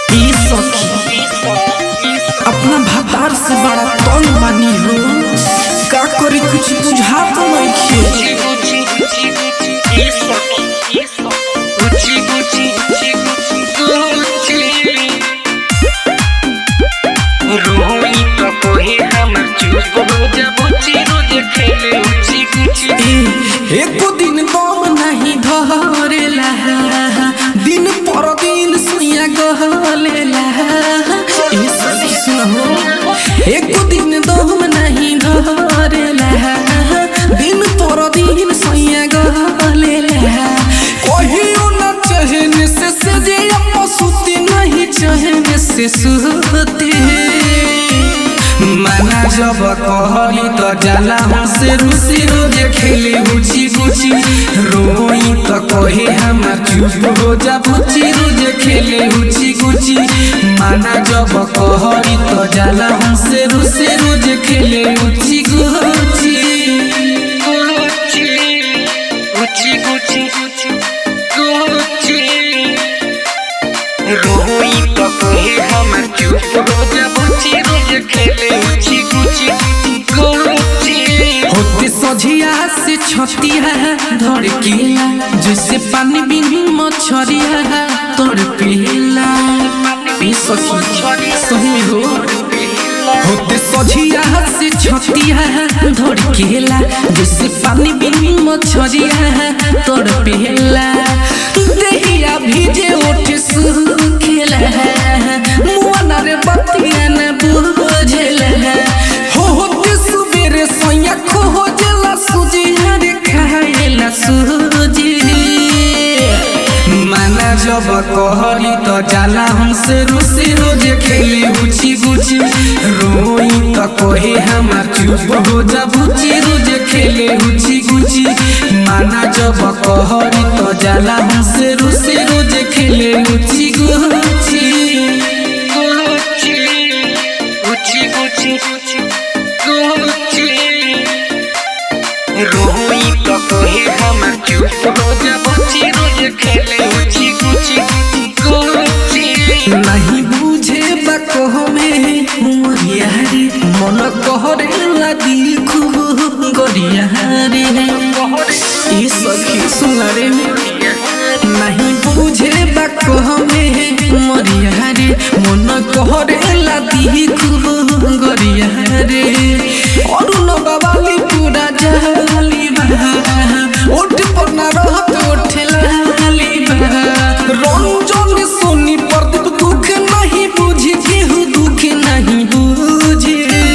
ई सखी अपना भतार से बड़ा तंग बानी हो का करी कुछ बुझात नइखे ए एको दिन दम नहीं धरेला दिन पर दिन सुइया गहलेला ए सखी सुनो एको दिन दम नहीं धरेला दिन पर दिन सुइया गहलेला कहियो न चहने से सजे पसुती नहीं चहने से सुते माना जब कहली त जाला हमसे रुसी रोजे खेले गुची गुची रोई त कहे हमार चुप हो जा बुची रोजे खेले गुची गुची माना जब कहली त जाला हमसे रुसी रोजे खेले गुची गुची रोई तो कहे हमर चुप रोजा बुची रोज खेले उची गुची गुची होते सझिया से छतिया धड़केला जैसे पानी बिनी मछरिया तड़पेला ए सखी सही हो होते सझिया से छतिया धड़केला जैसे पानी बिनी मछरिया तड़पेला देहिया भीजे ओठ सुखेला मुआना रे बतिया न बुझेला हो होते सुबेरे सोया खोजला सुजी हरे खाएला सुजी माना जब कहली त जाला हमसे रुसी रोजे खेले गुची गुची रोई त कहे हमार चुप हो जा बुची रोजे खेले गुची गुची माना जब कहली त जाला हमसे रुसी रोजे खेले गुची गुची गुची गुची गुची रोई तो कहे हमर चुप रोजा बुची रोज खेले उची गुची गुची नहीं बुझे बको में मोरिया रे मन कहरे लगी खूब गोरिया रे ई सखी सुन रे नहीं बुझे बको में मोरिया रे मन कहरे लगी खूब गोरिया रे और न बाबाली पूरा जहली बहा ओठ पर ना रहत ओठ लाली बहा रंजन सोनी प्रदीप दुख नहीं बुझी केहू दुख नहीं बुझे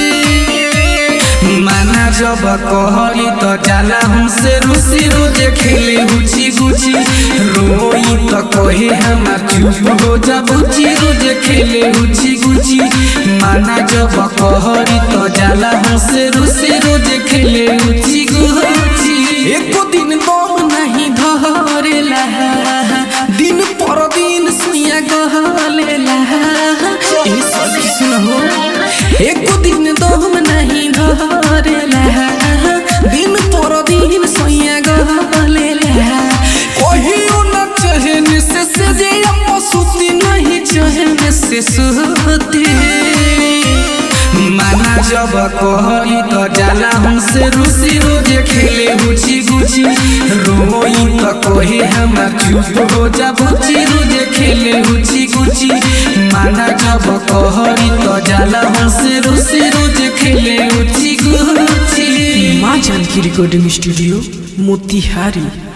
माना जब कहली त जाला हमसे रुसी रोजे खेले गुची गुची रोई त कहे हमार चुप हो जा बुची रोजे खेले गुची गुची माना जब कहली त जाला हमसे रुसी रोजे खेले गुची गुची एको दिन दम नहीं धरेला दिन पर दिन सुइया गहलेला ए सखी सुनो एको दिन दम नहीं धरेला दिन पर दिन सुइया गहलेला कहियो न चहने से सजे पसुती नहीं चहने से सुते माना जब कहली त जाला हमसे रुसी रोजे खेले गुची गुची रोई त कहे हमार चुप हो जा बुची रोजे खेले गुची गुची माना जब कहली त जाला हमसे रुसी रोजे खेले गुची गुची माँ जानकी रिकॉर्डिंग स्टूडियो मोतिहारी